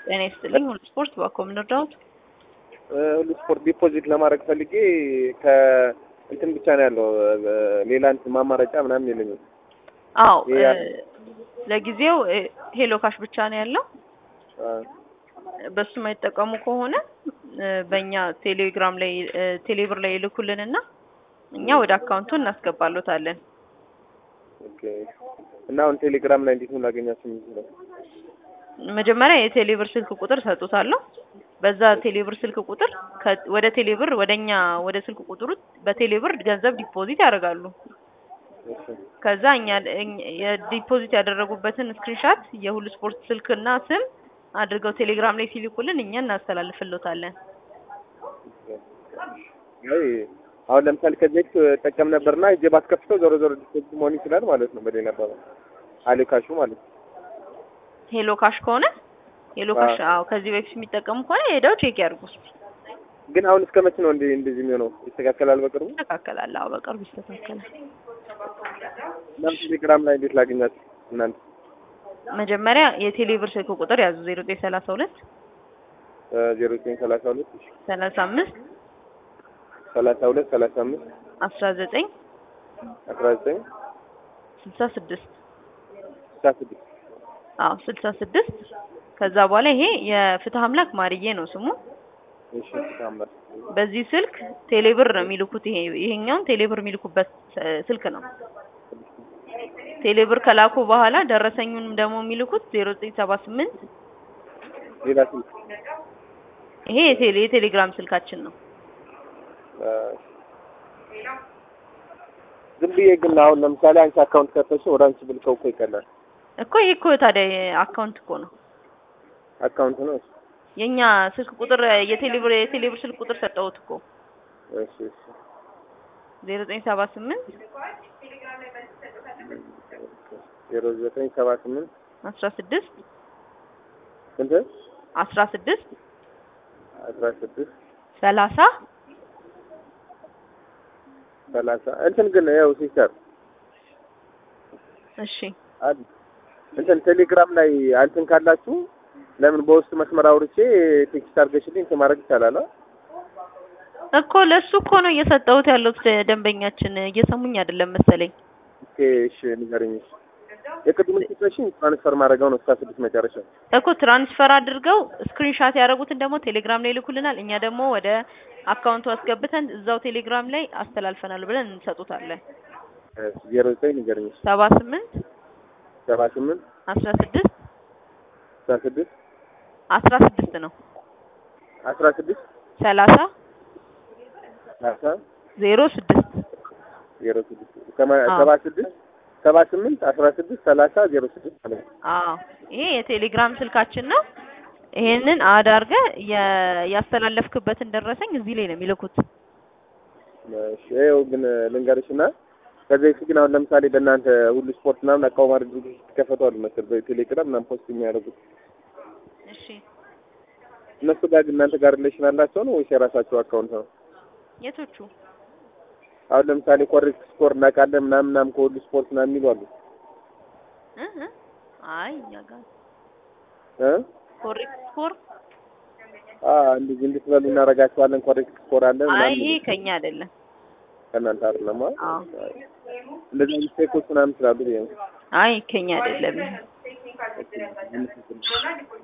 ጤና ይስጥልኝ። ሁሉ ስፖርት በኮምን እርዳዎት? ሁሉ ስፖርት ዲፖዚት ለማድረግ ፈልጌ ከእንትን ብቻ ነው ያለው ሌላ እንትን ማማረጫ ምናምን የለኝም። አዎ ይሄ ያ- ለጊዜው ሄሎ ካሽ ብቻ ነው ያለው። አ፣ በሱ የማይጠቀሙ ከሆነ እ፣ በእኛ ቴሌግራም ላይ እ፣ ቴሌብር ላይ ይልኩልንና እኛ ወደ አካውንቱ እናስገባሎታለን። ኦኬ። እና አሁን ቴሌግራም ላይ እንዴት ነው ላገኛችሁ የምችለው? መጀመሪያ የቴሌብር ስልክ ቁጥር ሰጡታለሁ። በዛ ቴሌብር ስልክ ቁጥር ከ- ወደ ቴሌብር ወደኛ ወደ ስልክ ቁጥሩ በቴሌብር ገንዘብ ዲፖዚት ያደርጋሉ። እሺ፣ ከዛ እኛ እኛ- የዲፖዚት ያደረጉበትን ስክሪንሻት የሁሉ ስፖርት ስልክና ስም አድርገው ቴሌግራም ላይ ሲልኩልን እኛ እናስተላልፍሎታለን። አይ አሁን ለምሳሌ ከዚህ በፊት ጠቀም ነበርና እጄ ባስከፍተው ዞሮ ዞሮ ዲፖዚት መሆን ይችላል ማለት ነው። በሌላ አባባል አልካሹ ማለት ነው። ሄሎ ካሽ ከሆነ ሄሎ ካሽ አዎ፣ ከዚህ በፊት የሚጠቀሙ ከሆነ ሄደው ቼክ ያድርጉ። ግን አሁን እስከ መቼ ነው እንደ እንደዚህ የሚሆነው? ይስተካከላል በቅርቡ? ይስተካከላል። አዎ፣ በቅርቡ ይስተካከላል። እናንተ ቴሌግራም ላይ እንዴት ላገኛችሁ እናንተ? መጀመሪያ የቴሌብር ስልክ ቁጥር ያዙ ዜሮ ዘጠኝ ሰላሳ ሁለት ዜሮ ዘጠኝ ሰላሳ ሁለት ሰላሳ አምስት ሰላሳ ሁለት ሰላሳ አምስት አስራ ዘጠኝ አስራ ዘጠኝ ስልሳ ስድስት ስልሳ ስድስት አዎ ስልሳ ስድስት ከዛ በኋላ ይሄ የፍትህ አምላክ ማርዬ ነው ስሙ። እሺ ታምር በዚህ ስልክ ቴሌብር ነው የሚልኩት። ይሄ ይሄኛውን ቴሌብር የሚልኩበት እ፣ ስልክ ነው። ቴሌብር ከላኩ በኋላ ደረሰኙንም ደግሞ የሚልኩት ዜሮ ዘጠኝ ሰባ ስምንት ሌላ ስልክ ይሄ የቴሌ የቴሌግራም ስልካችን ነው። አ፣ ዝም ብዬ ግን አሁን ለምሳሌ አንቺ አካውንት ከፈሽ ወደ አንቺ ብልከው እኮ ይቀላል። እኮ ይሄ እኮ ታዲያ አካውንት እኮ ነው። አካውንት ነው። እሺ የኛ ስልክ ቁጥር የቴሌብር የቴሌብር ስልክ ቁጥር ሰጠሁት እኮ እሺ እሺ ዜሮ ዘጠኝ ሰባ ስምንት ዜሮ ዘጠኝ ሰባ ስምንት አስራ ስድስት ስንት አስራ ስድስት አስራ ስድስት ሰላሳ ሰላሳ እንትን ግን ያው ሲስተር እሺ አድ እንትን ቴሌግራም ላይ አንትን ካላችሁ ለምን በውስጥ መስመር አውርቼ ቴክስት አድርገሽልኝ እንትን ማድረግ ይቻላል? አ? እኮ ለሱ እኮ ነው እየሰጠሁት ያለሁት ደንበኛችን እየሰሙኝ አይደለም መሰለኝ። ኦኬ እሺ ንገረኝ። እሺ የቅድም ሲትዌሽን ትራንስፈር ማድረገው ነው እስከ ስድስት መጨረሻ። እኮ ትራንስፈር አድርገው ስክሪንሻት ያደረጉትን ደግሞ ቴሌግራም ላይ ይልኩልናል። እኛ ደግሞ ወደ አካውንቱ አስገብተን እዛው ቴሌግራም ላይ አስተላልፈናል ብለን እንሰጡታለን። ዜሮ ዘጠኝ ንገረኝ። እሺ ሰባ ስምንት ሰባ ስምንት አስራ ስድስት አስራ ስድስት አስራ ስድስት ነው አስራ ስድስት ሰላሳ ሰላሳ ዜሮ ስድስት ዜሮ ስድስት ሰማ- አዎ። ሰባ ስድስት ሰባ ስምንት አስራ ስድስት ሰላሳ ዜሮ ስድስት ማለት ነው። አዎ ይሄ የቴሌግራም ስልካችን ነው። ይሄንን አዳርገ ያስተላለፍክበትን ደረሰኝ እዚህ ላይ ነው የሚልኩት። እሺ ይኸው ግን ልንገርሽና ከዚህ በፊት ግን አሁን ለምሳሌ በእናንተ ሁሉ ስፖርት ምናምን አቋም አድርጉ ትከፈተዋል መሰል በቴሌግራም ምናምን ፖስት የሚያደርጉት እሺ እነሱ ጋር ግን እናንተ ጋር ሪሌሽን አላቸው ነው ወይስ የራሳቸው አካውንት ነው? የቶቹ አሁን ለምሳሌ ኮሬክት ስኮር እናውቃለን ምናምን ምናምን ከሁሉ ስፖርት ምናምን የሚሉ አሉ እ እ አይ እኛ ጋር እ ኮሬክት ስኮር አ እንደዚህ እንድትበሉ እናደርጋቸዋለን ኮሬክት ስኮር አለ አይ ምናምን ይሄ የሚሉ ከኛ አይደለም። ከእናንተ አይደለም አይደል? አዎ እንደዚህ ሚስቴኮች ምናምን ስላሉ ይሄ ነው። አይ ከኛ አይደለም። ኦኬ።